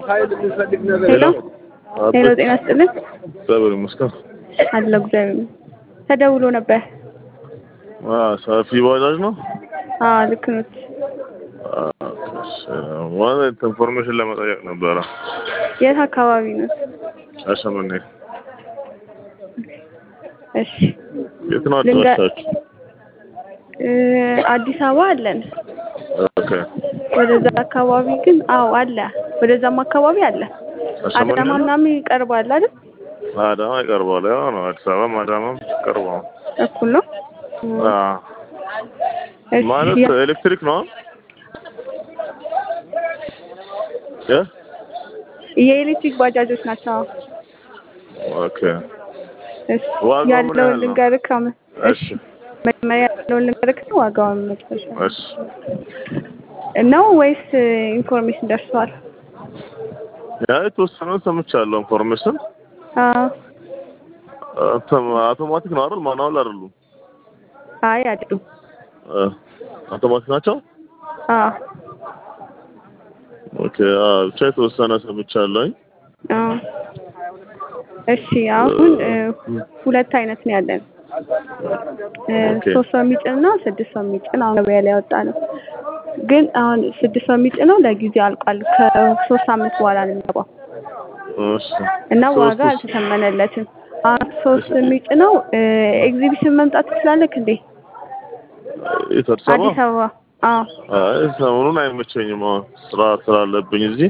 ሄሎ ሄሎ፣ ጤና ይስጥልን። እግዚአብሔር ይመስገን። አለሁ እግዚአብሔር ይመስገን። ተደውሎ ነበር። አዎ፣ ሰፊ ባጃጅ ነው። አዎ ልክ ነው። ማለት ኢንፎርሜሽን ለመጠየቅ ነበረ። የት አካባቢ ነው? ሻሸመኔ። እሺ የት ነው ልንገ- አድራሻችሁ? እ አዲስ አበባ አለን። ኦኬ። ወደዛ አካባቢ ግን አዎ አለ። ወደዛም አካባቢ አለ። ሻሸመኔ አዳማ ነው? ምናምን ይቀርባል አይደል? አዳማ ይቀርባል። ያው ነው አዲስ አበባም አዳማም ይቀርባል። እኩል ነው። አዎ። እሺ ማለት ያ- ኤሌክትሪክ ነው? እ የኤሌክትሪክ ባጃጆች ናቸው። ኦኬ። እሺ ዋጋው ምን ያለውን ያህል ነው? ልንገርህ። አሁን- እሺ መጀመሪያ ያለውን ልንገርህ ነው ዋጋውን መጨረሻ እሺ። ነው ወይስ ኢንፎርሜሽን ደርሷል? ያ የተወሰነውን ሰምቻለሁ ኢንፎርሜሽን። አዎ እንትን አውቶማቲክ ነው አይደል? ማኑዋል አይደሉም? አይ አይደሉም። እ አውቶማቲክ ናቸው? አዎ ኦኬ። አዎ ብቻ የተወሰነ ሰምቻለሁኝ። አዎ እሺ አሁን እ ሁለት አይነት ነው ያለን እ ኦኬ። ሶስት ሰው የሚጭን እና ስድስት ሰው የሚጭን አሁን ገበያ ላይ ያወጣ ነው። ግን አሁን ስድስት ሰው የሚጭነው ለጊዜው አልቋል። ከሶስት ሳምንት በኋላ ነው የሚገባው እሺ። እና ዋጋ ሶስቱስ? አልተተመነለትም። አሁን ሶስት የሚጭነው እ ኤግዚቢሽን መምጣት ትችላለህ እንዴ? የት አዲስ አበባ? አዲስ አበባ አዎ አይ ሰሞኑን አይመቸኝም። አሁን ስራ ስላለብኝ እዚህ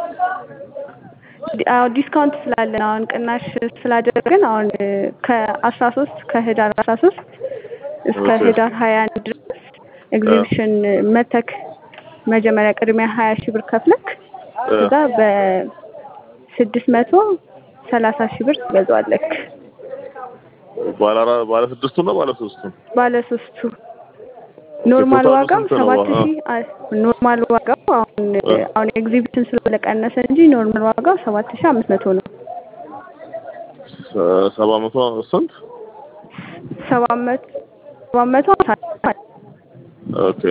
ዲ- አዎ ዲስካውንት ስላለን አሁን ቅናሽ ስላደረግን አሁን እ ከአስራ ሶስት ከህዳር አስራ ሶስት እስከ ኦኬ። ህዳር ሀያ አንድ ድረስ ኤግዚቢሽን መተክ መጀመሪያ ቅድሚያ ሀያ ሺህ ብር ከፍለክ እ ከዛ በስድስት መቶ ሰላሳ ሺህ ብር ትገዛዋለክ። ባለ አራ- ባለ ስድስቱ ነው ባለ ሶስቱ? ባለ ሶስቱ ኖርማል ቶታሉ ዋጋው ስንት ነው? ሰባት አዎ። ሺህ አ- ኖርማል ዋጋው አሁን እ አሁን ኤግዚቢሽን ስለቀነሰ እንጂ ኖርማል ዋጋው ሰባት ሺህ አምስት መቶ ነው። ሰ- ሰባ መቶ ስንት? ሰባት መቶ ሰባት መቶ ሀምሳ ኦኬ።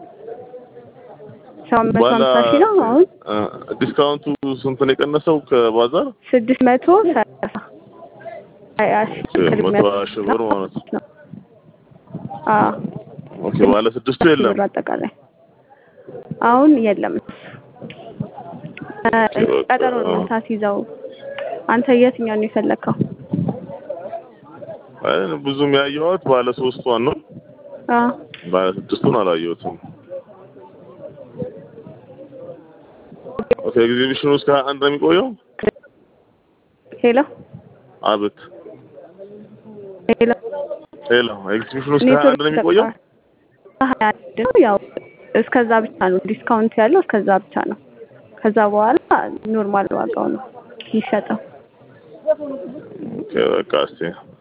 ሰባት መቶ ባለ ሀምሳ ሺህ ነው። አሁን እ ዲስካውንቱ ስንት ነው የቀነሰው ከባዛር? ስድስት መቶ ሰላሳ ሀያ ሺህ ኦኬ፣ ቅድሚያ መቶ ሀያ ሺህ ብር ማለት ነው። ነው። አዎ ኦኬ። ባለ ስድስቱ የለም? ብር አጠቃላይ አሁን የለም። እ ቀጠሮ ነው የምታስይዘው። አንተ የትኛውን ነው የፈለግከው? አይ ብዙም ያየኋት ባለ ሶስቷን ነው። አዎ ባለ ስድስቱን አላየሁትም። ኦኬ። ኤግዚቢሽኑ እስከ ሀያ አንድ ነው የሚቆየው? ሄሎ አቤት። ሄሎ ሄሎ። ኤግዚቢሽኑ እስከ ሀያ አንድ ነው የሚቆየው? ሀያ አንድ ነው። ያው እስከዛ ብቻ ነው ዲስካውንት ያለው እስከዛ ብቻ ነው። ከዛ በኋላ ኖርማል ዋጋው ነው የሚሸጠው። ኦኬ። በቃ እስቲ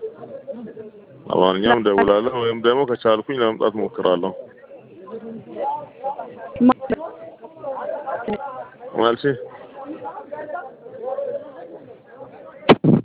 ለማንኛውም ደውላለሁ ወይም ደግሞ ከቻልኩኝ ለመምጣት ሞክራለሁ። ማ- ማለቴ